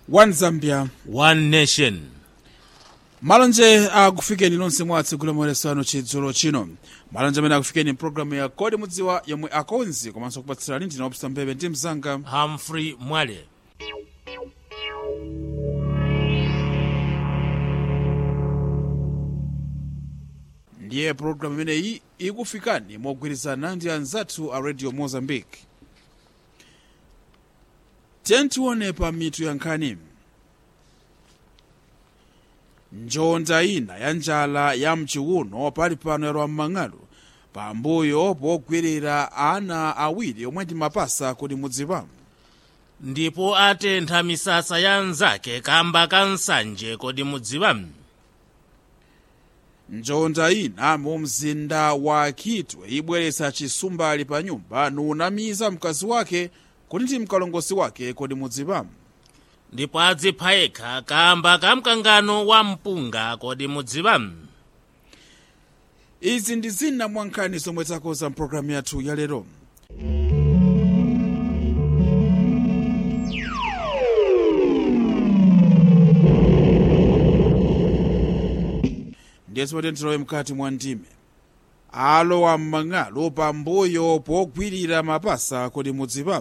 one zambia one nation malonje akufikeni nonse mwatsi kulemeresano chidzulo chino malonje amene akufikeni mpulogalamu ya kodi mudziwa yomwe akonzi komanso kupatsirani ndina opsa mbebe ndi mzanga humphrey mwale ndiye pulogalamu imeneyi ikufikani mogwirizana ndi anzathu a radio mozambique tiye tione pa mitu ya nkhani njonda ina ya njala ya mchiuno pali pano yalowa m'mang'alu pambuyo pogwirira ana awiri omwe ndi mapasa kodi mudziwa ndipo atentha misasa ya nzake kamba ka nsanje kodi mudziwa njonda ina mu mzinda wa kitwe ibweretsa chisumbali pa nyumba nunamiza mkazi wake kuti ndi mkalongosi wake kodi mudziwa ndipo adzipha yekha kamba ka mkangano wa mpunga kodi mudziwa izi ndi zina mwa nkhani zomwe takoza mpulogalamu yathu ya lero ndiye timatiye mkati mwa ndime alowa m'mang'alu pambuyo pogwirira mapasa kodi mudziwa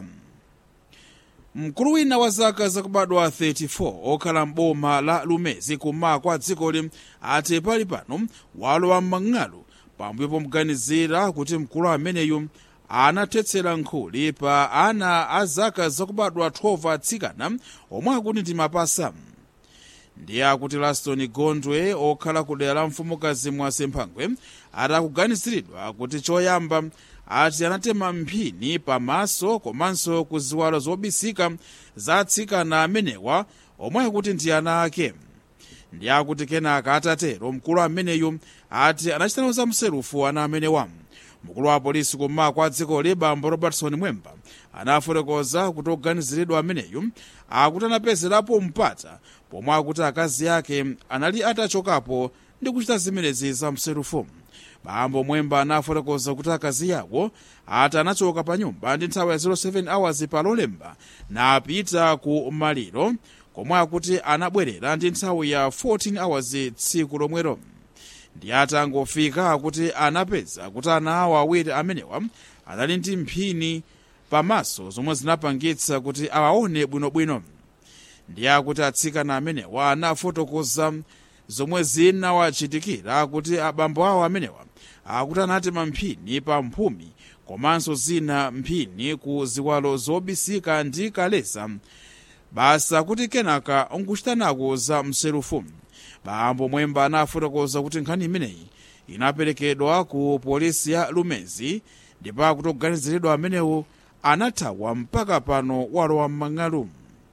mkulu wina wa zaka zakubadwa 34 okhala m'boma la lumezi kummawa kwa dzikoli ati pali pano walowa m'mang'alu pambuyo pomuganizira kuti mkulu ameneyu anathetsera nkhuli pa ana a zaka zakubadwa 12 atsikana omwe akuti ndi mapasa ndiye akuti laston gondwe okhala ku dera la mfumukazi mwasemphangwe atakuganiziridwa kuti choyamba ati anatema mphini pamaso komanso ku ziwalo zobisika za atsikana amenewa omwe akuti ndi ana ake ndiye akuti kenaka atatero mkulu ameneyu ati anachitanaza mserufu ana amenewa mkulu wa polisi kummawa kwa dzikoli bambo robertson mwemba anafotokoza kuti oganiziridwa ameneyu akuti anapezerapo mpata pomwe akuti akazi ake anali atachokapo ndi kuchita zimenezi za mserufu bambo mwemba anafotokoza kuti akazi yawo ati anachoka pa nyumba ndi nthawi ya 07 hours pa lolemba napita ku maliro komwe akuti anabwerera ndi nthawi ya 14 hours tsiku lomwero ndi atangofika akuti anapeza kuti ana awo awiri amenewa anali ndi mphini pamaso zomwe zinapangitsa kuti awaone bwinobwino ndiye akuti atsikana amenewa anafotokoza zomwe zinawachitikira kuti abambo awo amenewa akuti anatema mphini pa mphumi komanso zina mphini ku ziwalo zobisika ndi kaleza basa kuti kenaka nkuchitanako za mserufu bambo mwemba anafotokoza kuti nkhani imeneyi inaperekedwa ku polisi ya lumezi ndipo akuti oganiziridwa amenewo anathawa mpaka pano walowa m'mang'alu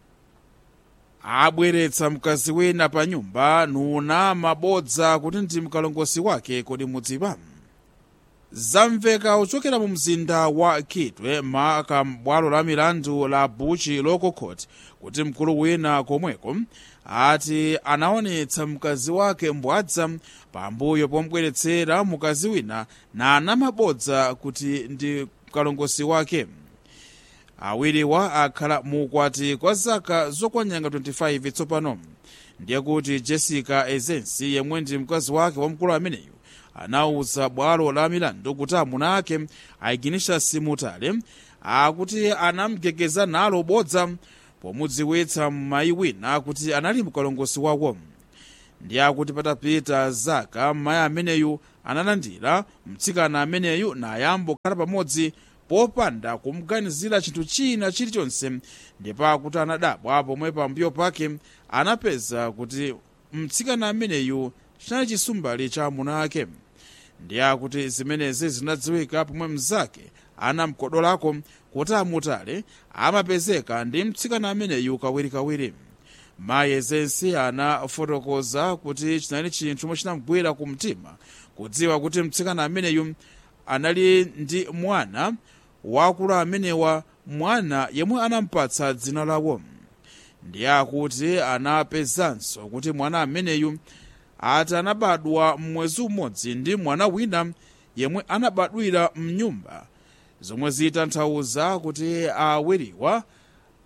abweretsa mkazi wina pa nyumba nuna mabodza kuti ndi mkalongosi wake kodi mudziwa zamveka kuchokera mu mzinda wa kitwe maka bwalo la milandu la buchi local court kuti mkulu wina komweko ati anaonetsa mkazi wake mbwadza pambuyo pomubweretsera mkazi wina na anamabodza kuti ndi mkalongosi wake awiriwa akhala mukwati kwa zaka zokwanyanga 25 tsopano ndiye kuti jessica ezensi yemwe ndi mkazi wake wamkulu ameneyu anawuza bwalo la milandu kuti amuna ake aiginisha simutale akuti anamgegeza nalo bodza pomudziwitsa mayi wina kuti anali mkalongosi wawo ndiye akuti patapita zaka mayi ameneyu analandira mtsikana ameneyu nayamba kukhala pamodzi popanda kumuganizira chinthu china chilichonse ndipo akuti anadabwa pomwe pambuyo pake anapeza kuti mtsikana ameneyu chinali chisumbali cha amuna ake ndiye akuti zimenezi zinadziwika pomwe mnzake anamkodolako kuti amutale amapezeka ndi mtsikana ameneyu kawirikawiri mayi ezensi anafotokoza kuti chinali chinthu chomwe chinamgwira ku mtima kudziwa kuti mtsikana ameneyu anali ndi mwana wakulu amenewa mwana yemwe anampatsa dzina lawo ndiye akuti anapezanso kuti mwana ameneyu ati anabadwa mwezi umodzi ndi mwana wina yemwe anabadwira mnyumba zomwe zitanthauza kuti awiriwa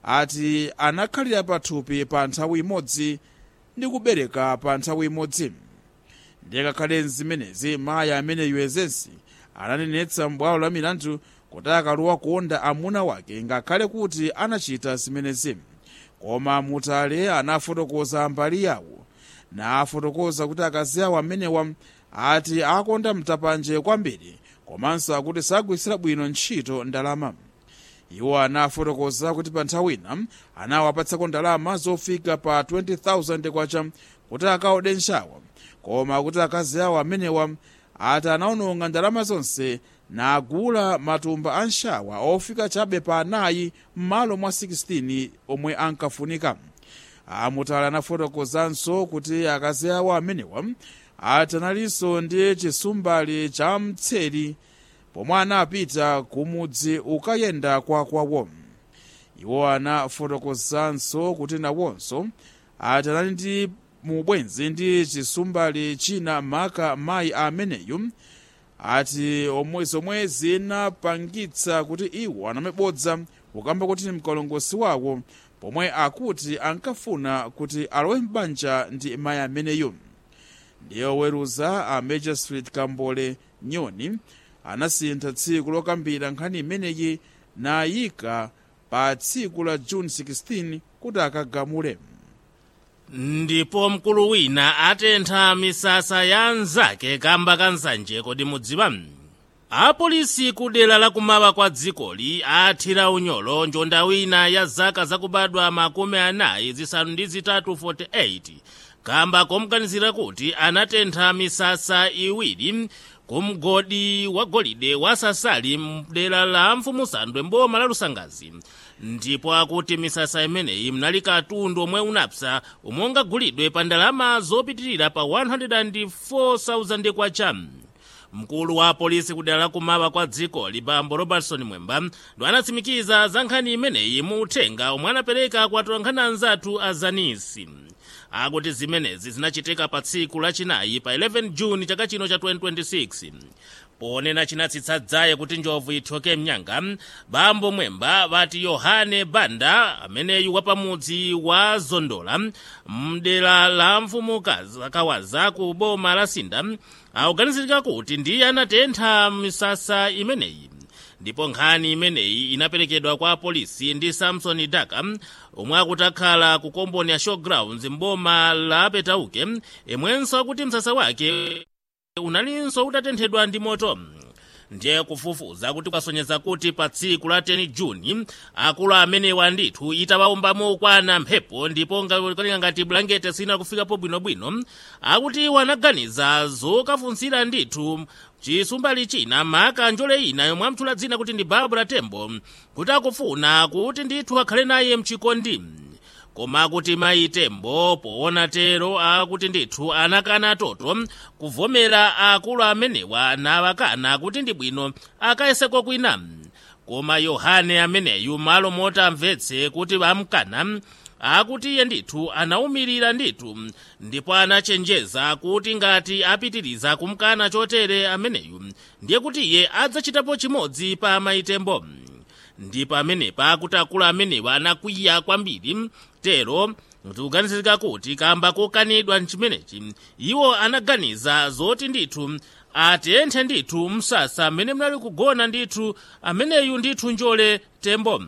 ati anakhalira pathupi pa nthawi imodzi ndi kubereka pa nthawi imodzi ndiye ngakhale zimenezi mayi ameneyu ezensi ananenetsa m'bwalo la milandu kuti akaluwa kuonda amuna wake ngakhale kuti anachita zimenezi koma mutale anafotokoza mbali yawo nafotokoza kuti akazi awo amenewa ati akonda mtapanje kwambiri komanso akuti sagwiritsira bwino ntchito ndalama iwo anafotokoza kuti pa nthawi ina anawapatsako ndalama zofika pa 20,000 kwacha kuti akaode nshawa koma kuti akazi awo amenewa ati anaononga ndalama zonse nagula matumba a nshawa ofika chabe pa anayi m'malo mwa 16 omwe ankafunika amutala anafotokozanso kuti akazi awo amenewa ati analinso ndi chisumbali cha mtseri pomwe anapita kumudzi ukayenda kwakwawo iwo anafotokozanso kuti nawonso ati anali ndi mubwenzi ndi chisumbali china maka mayi ameneyu ati omwe zomwe zinapangitsa kuti iwo anamebodza ukamba kuti mkalongosi wawo pomwe akuti ankafuna kuti alowe m'banja ndi mayi ameneyu ndiye oweruza a major street kambole nyoni anasintha tsiku lokambira nkhani imeneyi nayika pa tsiku la juni 16 kuti akagamule ndipo mkulu wina atentha misasa ya anzake kamba ka nsanje kodi mudziwa apolisi ku dera lakumawa kwa dzikoli athira unyolo njonda wina ya zaka zakubadwa makumi anayi zisanu ndi zitatu 48 kamba komuganizira kuti anatentha misasa iwiri kumgodi wa golide wa sasali mdera la mfumusandwe mboma la lusangazi ndipo akuti misasa imeneyi mnali katundu omwe unapsa omwe ungagulidwe pa ndalama zopitirira pa 104,000 kwacha mkulu wa polisi kudera lakumawa kwa dziko libambo robertson mwemba ndo anatsimikiza za nkhani imeneyi mu uthenga omwe anapereka kwa atolankhani anzathu a zanisi akuti zimenezi zinachitika pa tsiku lachinayi pa 11 juni chaka chino cha 2026 ponena chinatsitsa dzaye kuti njovu ithyoke mnyanga bambo mwemba vati yohane banda ameneyu wapamudzi wa zondola mdera la mfumu kawaza ku boma la sinda akuganizirika kuti ndiye anatentha misasa imeneyi ndipo nkhani imeneyi inaperekedwa kwa polisi ndi samson daka omwe akuti akhala ku komboni ya showgrounds mboma la petauke imwenso akuti msasa wake unalinso utatenthedwa ndi moto ndiye kufufuza kuti kwasonyeza kuti pa tsiku la 10 juni akulu amenewa ndithu itawaumbamo kwana mphepo ndipo ngalinga ngati bulangete sina kufikapo bwinobwino akuti iwo anaganiza zokafunsira ndithu chisumbali china maka njole ina yomwe amtchula dzina kuti ndi barbara tembo kuti akufuna kuti ndithu akhale naye mchikondi koma akuti mayi tembo poona tero akuti ndithu anakana toto kuvomera akulu amenewa nawakana kuti ndi bwino akayeseko kwina koma yohane ameneyu malo moti amvetse kuti amkana akuti iye ndithu anawumirira ndithu ndipo anachenjeza kuti ngati apitiriza kumkana chotere ameneyu ndiye kuti iye adzachitapo chimodzi pa mayitembo ndipo amenepa akuti akulu amenewa anakwiya kwambiri tero tikuganizirika kuti kamba kokanidwa mchimenechi iwo anaganiza zoti ndithu atenthe ndithu msasa mmene mnali kugona ndithu ameneyu ndithu njole tembo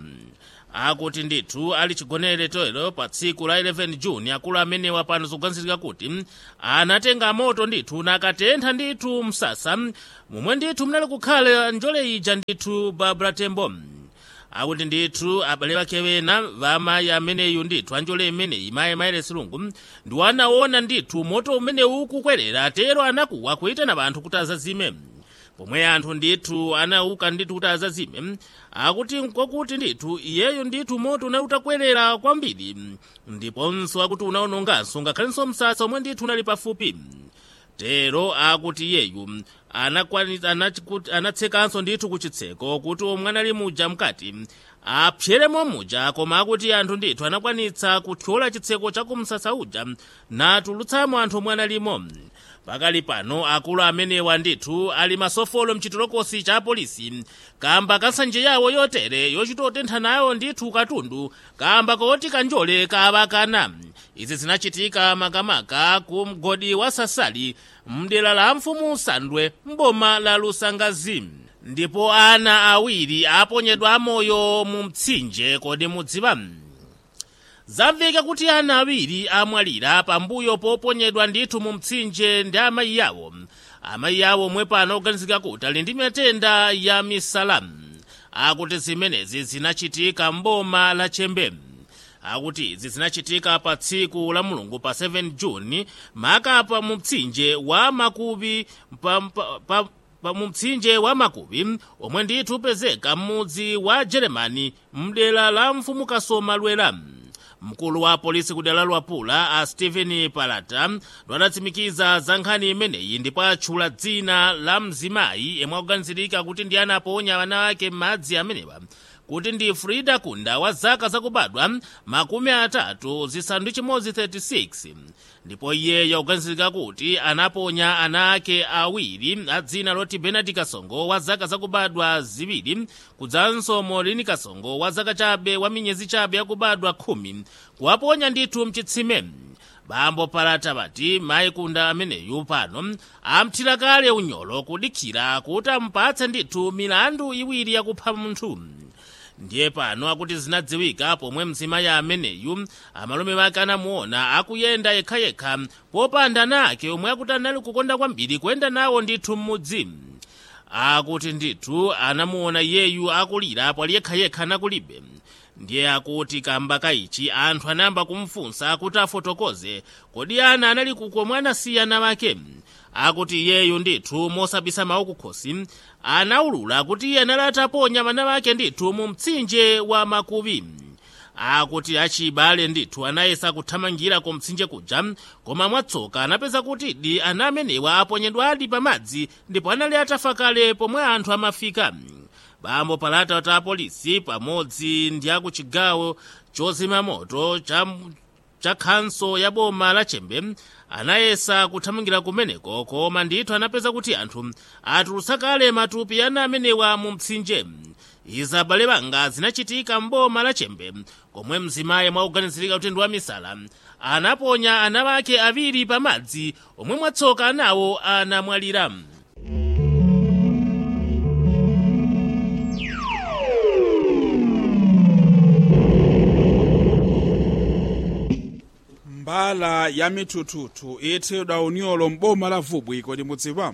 akuti ndithu ali chigonere toero pa tsiku la 11 juni akulu amenewa pano zikuganizirika kuti anatenga moto ndithu nakatentha ndithu msasa momwe ndithu mnali kukhala njole ija ndithu barbara tembo akuti ndithu abale bake bena vamayi ameneyu ndithu anjole imeneyi mayi maere silungu ndiwo anaona ndithu moto umenewu ukukwerera tero anakuwa kuitana banthu kuti azazime pomwe anthu ndithu anauka ndithu kuti azazime akuti kwakuti ndithu iyeyo ndithu moto unali utakwerera kwambiri ndiponso akuti unaononganso ngakhalenso msasa omwe ndithu unali pafupi tero akuti iyeyu anatsekanso ndithu kuchitseko kuti omwe anali muja mkati apseremo muja koma akuti anthu ndithu anakwanitsa kuthyola chitseko cha kumsasa uja natulutsamo anthu omwe analimo pakali pano akulu amenewa ndithu ali masofolo mchitolokosi cha polisi kamba kansanje yawo yotere yochita otentha nayo ndithu katundu kamba koti kanjole kavakana izi zinachitika makamaka ku mgodi wa sasali mdera la mfumu sandwe mboma la lusangazi ndipo ana awiri aponyedwa amoyo mu mtsinje kodi mudziwa zamveka kuti ana awiri amwalira pambuyo poponyedwa ndithu mu mtsinje ndi amayi yawo amayi yawo omwe pano oganizika kuti ali ndi matenda ya misalamu akuti zimenezi zinachitika mboma la chembe akuti izi zinachitika pa tsiku la mulungu pa 7 juni makapa mu mtsinje wa makubi pa, pa, pa, pa mu mtsinje wa makubi omwe ndithu upezeka m'mudzi wa jeremani mdera la mfumu kasoma lwera mkulu wa polisi kudera lwapula a stephen palata adatsimikiza za nkhani imeneyi ndipo atchula dzina la mzimayi yemwe akuganizirika kuti ndi anaponya ana ake m'madzi amenewa kuti ndi frida kunda wa zaka zakubadwa makumi atatu zisanu ndi chimodzi 36 ndipo iyeyo akuganizirika kuti anaponya ana ake awiri a dzina loti benard kasongo wa zaka zakubadwa ziwiri kudzanso molini kasongo wa zaka chabe wa miyezi chabe yakubadwa khumi kuwaponya ndithu mchitsime bambo palata bati mayi kunda ameneyu pano amthira kale unyolo kudikira kuti amupatse ndithu milandu iwiri yakupha munthu ndiye pano akuti zinadziwika pomwe mzimayi ameneyu amalume wake anamuona akuyenda yekhayekha popanda nake omwe akuti anali kukonda kwambiri kuyenda nawo ndithu m'mudzi akuti ndithu anamuona iyeyu akulira pali yekhayekha nakulibe ndiye akuti kamba kaichi anthu anayamba kumfunsa kuti afotokoze kodi ana anali kukomwe anasiya ana wake akuti iyeyu ndithu mosabisa mawu kukhosi anaulula kuti iye anali ataponya ana wake ndithu mu mtsinje wa makubi akuti achibale ndithu anayesa kuthamangira ku mtsinje kuja koma mwatsoka anapeza kuti di ana amenewa aponyedwa ali pamadzi ndipo anali atafa kale pomwe anthu amafika bambo palata ta polisi pamodzi ndi aku chigawo chozima moto cha, cha khanso ya boma la chembe anayesa kuthamangira kumeneko koma ndithu anapeza kuti anthu atulutsa kale matupi ana amenewa mu mtsinje izi abale banga zinachitika mboma la chembe komwe mzimayi mwakuganizirika kuti ndi wamisala anaponya ana wake awiri pamadzi omwe mwatsoka anawo anamwalira mbala ya mithuthuthu ithedwa unyolo m'boma la vubwi kodi mudziwa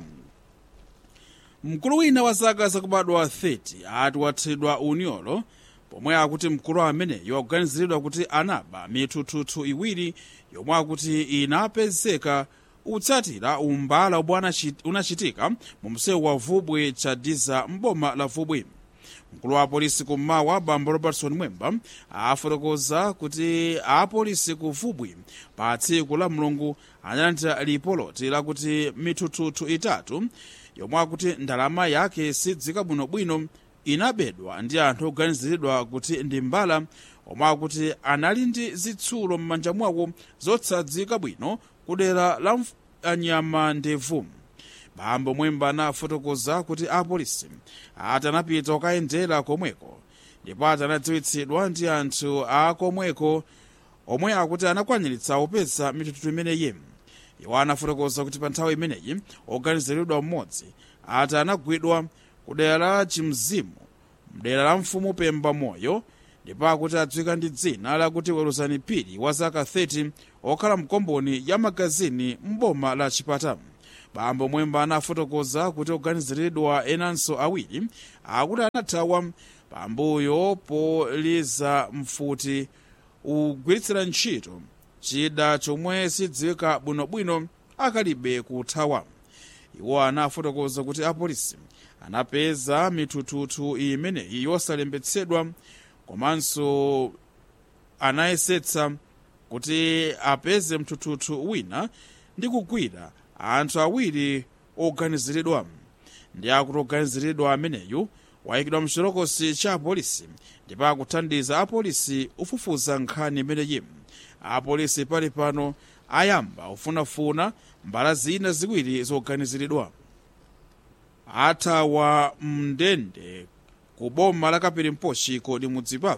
mkulu wina wa zaka zakubadwa 30 ati wathedwa unyolo pomwe akuti mkulu ameneyo akuganiziridwa kuti anaba mithuthuthu iwiri yomwe akuti inapezeka utsatira umbala omwe unachitika mu msewu wa vubwi chadiza m'boma la vubwi mkulu wa polisi kummawa bambo robertson mwemba afotokoza kuti apolisi ku vubwi pa tsiku la mulungu analandira lipoloti lakuti mithuthuthu itatu yomwe akuti ndalama yake sidzika bwinobwino inabedwa ndi anthu oganiziridwa kuti ndi mbala omwe akuti anali ndi zitsulo m'manja mwawo zotsadzika bwino kudera la anyama ndevu bambo mwemba anafotokoza kuti apolisi ati anapita kukayendera komweko ndipo ati anadziwitsidwa ndi anthu akomweko omwe akuti anakwaniritsa kupeza mithuthuthu imeneyi iwo anafotokoza kuti pa nthawi imeneyi oganiziridwa mmodzi ati anagwidwa ku dera la chimzimu mdera la mfumu pemba moyo ndipo akuti adziwika ndi dzina lakuti weruzani phiri wa zaka 30 okhala mkomboni ya magazini m'boma la chipata bambo mwemba anafotokoza kuti oganiziridwa enanso awiri akuti anathawa pambuyo poliza mfuti ugwiritsira ntchito chida chomwe sidziwika bwinobwino akalibe kuthawa iwo anafotokoza kuti apolisi anapeza mithuthuthu imeneyi yosalembetsedwa komanso anayesetsa kuti apeze mthuthuthu wina ndi kugwira anthu awiri oganiziridwa ndi akuti oganiziridwa ameneyu wayikidwa mchitokosi cha apolisi ndipo akuthandiza apolisi ufufuza nkhani imeneyi apolisi pali pano ayamba ufunafuna mbala zina ziwiri zoganiziridwa athawa mndende ku boma la kapirimposhi kodi mudzipa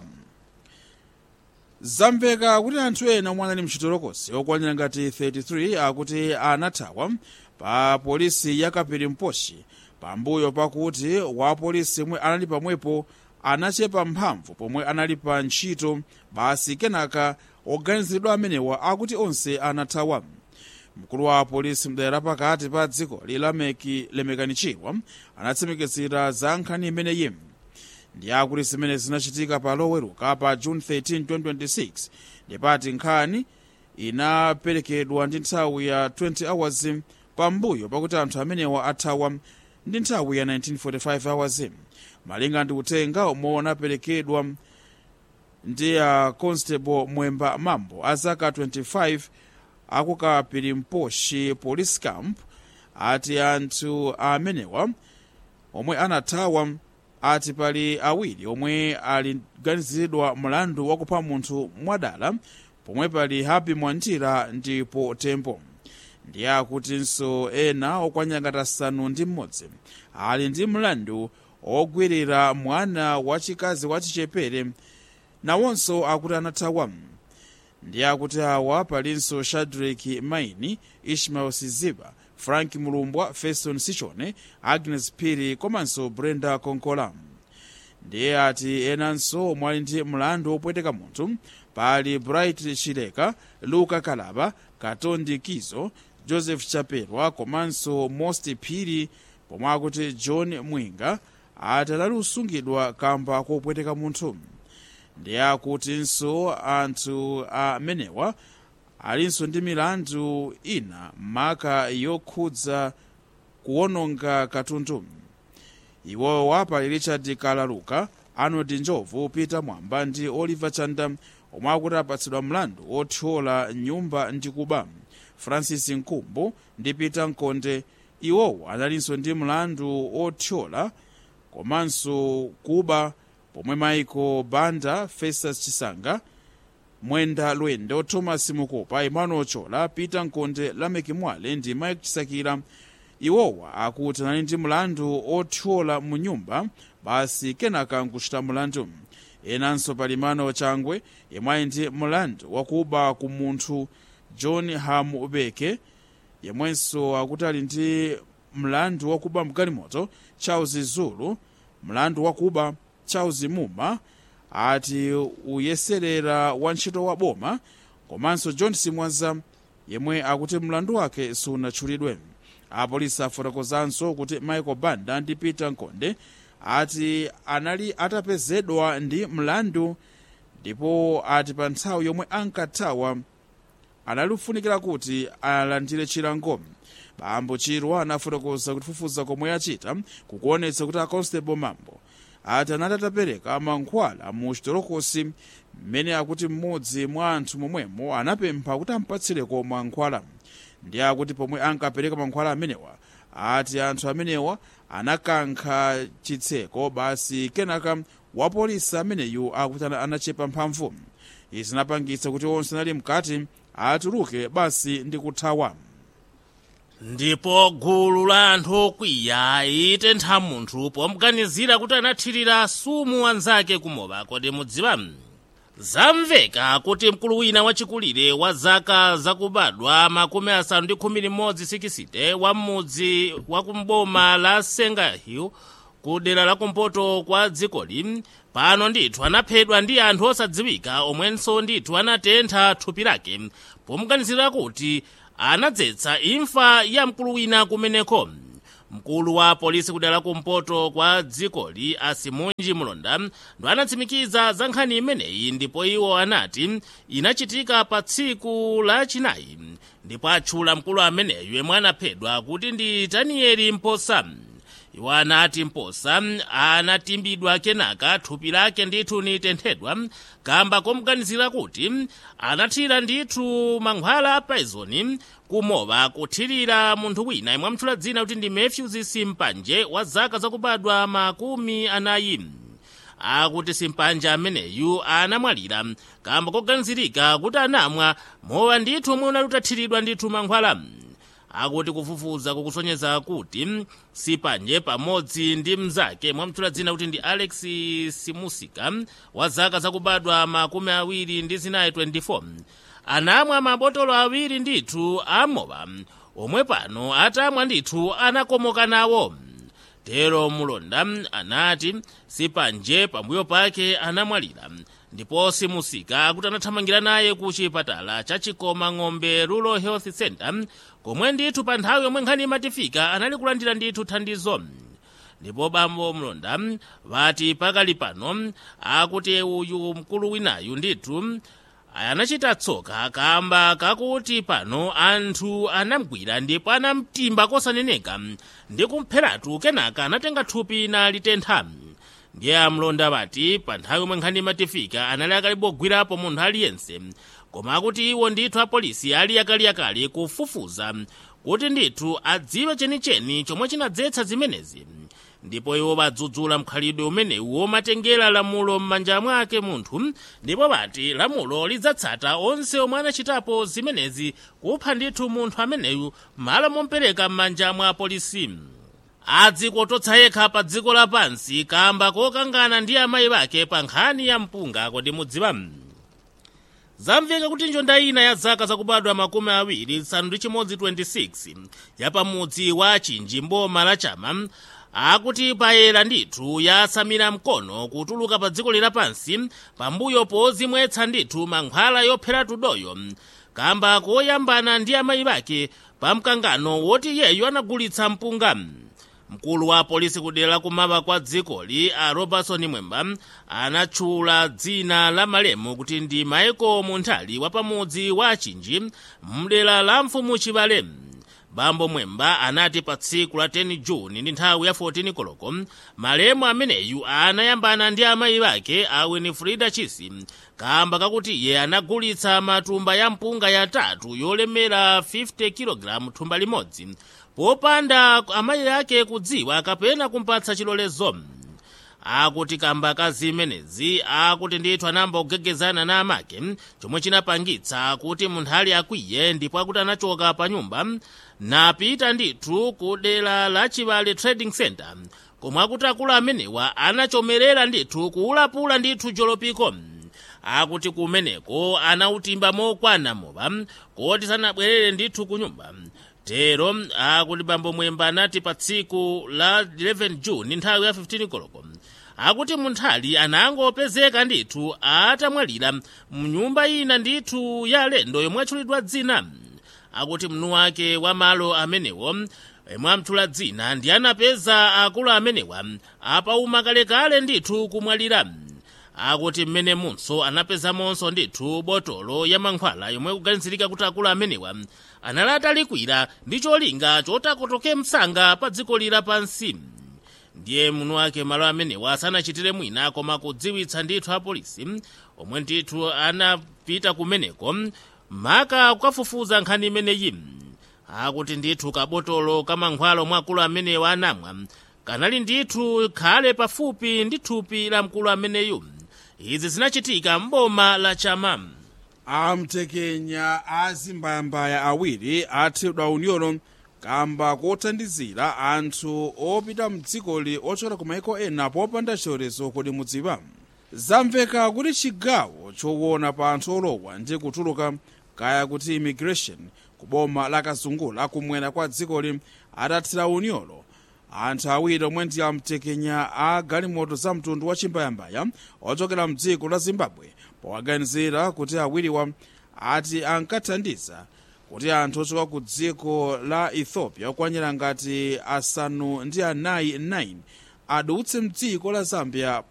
zamveka kuti anthu ena omwe anali mchitolokosi okwanira ngati 33 akuti anathawa pa polisi ya kapirimposhi pambuyo pakuti wapolisi omwe anali pamwepo anachepa mphamvu pomwe anali pa ntchito basi kenaka oganiziridwa amenewa akuti onse anathawa mkulu wa polisi mdera lapakati pa dziko lilameki lemekanichiwa anatsimikizira za nkhani imeneyi ndi akuti zimene zinachitika pa loweruka pa june 13 2026 ndipati nkhani inaperekedwa ndi nthawi ya 20 hours pambuyo pakuti anthu amenewa athawa ndi nthawi ya 1945 hours malinga ndi uthenga omwe unaperekedwa ndi a constable mwemba mambo a zaka 25 akukapirimposhi police camp ati anthu amenewa omwe anathawa ati pali awiri omwe aliganiziridwa mlandu wakupha munthu mwadala pomwe pali happy mwantira ndipo tempo ndiye akutinso ena okwanyangata asanu ndi mmodzi ali ndi mlandu ogwirira mwana wachikazi wachichepere nawonso akuti anathawa ndiye akuti awa palinso shadrack maini ishmael siziba frank mulumbwa feston sichone agnes piri komanso brenda konkola ndiye ati enanso omwe ali ndi mlandu wopweteka munthu pali bright chileka luka kalaba katondi kizo joseph chapelwa komanso most phiri pomwe akuti john mwinga ati anali usungidwa kamba kopweteka munthu ndiye akutinso anthu amenewa alinso ndi milandu ina maka yokhudza kuwononga katundu iwowa pali richard kalaluka arnold njovu peter mwamba ndi oliver chanda omwe akuti apatsidwa mlandu othyola nyumba ndi kuba francis nkumbu ndi peter nkonde iwowo analinso ndi mlandu othyola komanso kuba pomwe michael banda festus chisanga mwenda lwendo thomas mukopa emmanuel chola peter nkonde lameki mwale ndi mike chisakira iwowa akuti anali ndi mlandu othyola mu nyumba basi kenaka nkuchita mlandu enanso pali mano changwe yemwe ali ndi mlandu wakuba ku munthu john hamubeke yemwenso akuti ali ndi mlandu wakuba mgalimoto charles zulu mlandu wakuba charles muma ati uyeserera wantchito wa boma komanso john simwaza yemwe akuti mlandu wake sunatchulidwe apolisi afotokozanso kuti michael banda ndi peter nkonde ati anali atapezedwa ndi mlandu ndipo ati pa nthawi yomwe ankathawa anali kufunikira kuti alandire chilango bambo chirwa anafotokoza kuti kufufuza komwe achita kukuonetsa kuti aconstable mambo ati anati atapereka mankhwala mu chitolokosi mmene akuti mmodzi mwa anthu momwemo anapempha kuti ampatsireko mankhwala ndi akuti pomwe ankapereka mankhwala amenewa ati anthu amenewa anakankha chitseko basi kenaka wapolisi ameneyu akuti anachepa mphamvu izi zinapangitsa kuti onse anali mkati atuluke basi ndi kuthawa ndipo gulu la anthu okwiya itentha munthu pomuganizira kuti anathirira sumu wanzake kumowa kodi mudziwa zamveka kuti mkulu wina wachikulire wa zaka zakubadwa makumi asanu ndi khumi limodzi sikisite wa m'mudzi wa kumboma la sengahill ku dera lakumpoto kwa dzikoli pano ndithu anaphedwa ndi anthu osadziwika omwenso ndithu anatentha thupi lake pomuganizira kuti anadzetsa imfa ya mkulu wina kumeneko mkulu wa polisi kudera lakumpoto kwa dzikoli asimunji mulonda ndo anatsimikiza za nkhani imeneyi ndipo iwo anati inachitika pa tsiku lachinayi ndipo atchula mkulu ameneyu yemwe anaphedwa kuti ndi danieli mposa iwo anati mposa anatimbidwa kenaka thupi lake ndithu nitenthedwa kamba komuganizira kuti anathira ndithu mankhwala a poison kumowa kuthirira munthu wina imwe amutchula dzina kuti ndi matthews simpanje wa zaka zakubadwa makumi anayi akuti simpanje ameneyu anamwalira kamba koganizirika kuti anamwa mowa ndithu omwe unali utathiridwa ndithu mankhwala akuti kufufuza kukusonyeza kuti simpanje pamodzi ndi mnzake mwamutchula dzina kuti ndi alex simusika wa zaka zakubadwa makumi awiri ndi zinayi 24 anamwa mabotolo awiri ndithu amowa omwe pano atamwa ndithu anakomoka nawo tero mulonda anati simpanje pambuyo pake anamwalira ndipo simusika akuti anathamangira naye ku chipatala cha chikoma ng'ombe rural health center komwe ndithu pa nthawi yomwe nkhani imatifika anali kulandira ndithu thandizo ndipo bambo mlonda vati pakali pano akuti uyu mkulu winayu ndithu anachita tsoka kamba kakuti pano anthu anamgwira ndipo anamtimba kosaneneka ndi kumpheratu kenaka anatenga thupi nalitentha ndiye amlonda vati pa nthawi yomwe nkhani imatifika anali akalibogwirapo munthu aliyense koma akuti iwo ndithu apolisi ali akaliyakali kufufuza kuti ndithu adziwe chenicheni chomwe chinadzetsa zimenezi ndipo iwo badzudzula mkhalidwe umenewu womatengera lamulo m'manja mwake munthu ndipo bati lamulo lidzatsata onse omwe anachitapo zimenezi kupha ndithu munthu ameneyu malo mompereka m'manja mwa apolisi adzikototsa yekha pa dziko lapansi kamba kokangana ndi amayi bake pa nkhani ya mpunga kodi mudziwa zamveka kuti njonda ina ya zaka zakubadwa makumi awiri nsanu ndi chimodzi 26 yapamudzi wa chinji mboma la chama akuti payera ndithu yasamira mkono kutuluka pa dziko lapansi pambuyo pozimwetsa ndithu mankhwala yophera tudoyo kamba koyambana ndi amayi bake pa mkangano woti yeyo anagulitsa mpunga mkulu wa polisi kudera kumaba kwa dzikoli a robertson mwemba anatchula dzina la malemu kuti ndi maiko munthali wa pamudzi wa chinji mdera la mfumu chivale bambo mwemba anati pa tsiku la 10 juni ndi nthawi ya 14 koloko malemu ameneyu anayambana ndi amayi bake a winifrida chisi kamba kakuti iye anagulitsa matumba ya mpunga yatatu yolemera 50 kg thumba limodzi popanda amayi ake kudziwa kapena kumpatsa chilolezo akuti kamba ka zimenezi akuti ndithu anamba kugegezana na amake chomwe chinapangitsa kuti munthu ali akwiye ndipo akuti anachoka pa nyumba napita ndithu ku dera la chivale trading center komwe akuti akulu amenewa anachomerera ndithu kuulapula ndithu jolopiko akuti kumeneko anautimba mokwana mowa koti sanabwerere ndithu ku nyumba tero akuti bambo mwemba anati pa tsiku la 11 juni nthawi ya 15 koloko akuti munthali anangopezeka ndithu atamwalira mnyumba ina ndithu ya alendo yomwe atchulidwa dzina akuti mnu wake wa malo amenewo yemwe amtchula dzina ndi anapeza akulu amenewa apauma kalekale ndithu kumwalira akuti mmene munso anapezamonso ndithu botolo ya mankhwala yomwe kuganizirika kuti akulu amenewa anali atalikwira ndi cholinga chotakotoke msanga pa dziko lira pansi ndiye muno wake malo amenewa sanachitire mwina koma kudziwitsa ndithu apolisi omwe ndithu anapita kumeneko maka kukafufuza nkhani imeneyi akuti ndithu kabotolo kamankhwala omwe akulu amenewa anamwa kanali ndithu khale pafupi ndi thupi la mkulu ameneyu izi zinachitika m'boma la chama amtekenya azimbayambaya awiri athedwa unyolo kamba kothandizira anthu opita mdzikoli ochokera ku maiko ena popanda chilolezo kodi mudziwa zamveka kuti chigawo choona pa anthu olowa ndi kutuluka kaya kuti immigration ku boma la kazungula kumwera kwa dzikoli atathira unyolo anthu awiri omwe ndi amtekenya a galimoto za mtundu wa chimbayambaya ochokera mdziko la zimbabwe powaganizira kuti awiriwa ati ankathandiza kuti anthu ochoka ku dziko la ethiopia okwanira ngati asanu ndi anayi 9 adutse mdziko la zambia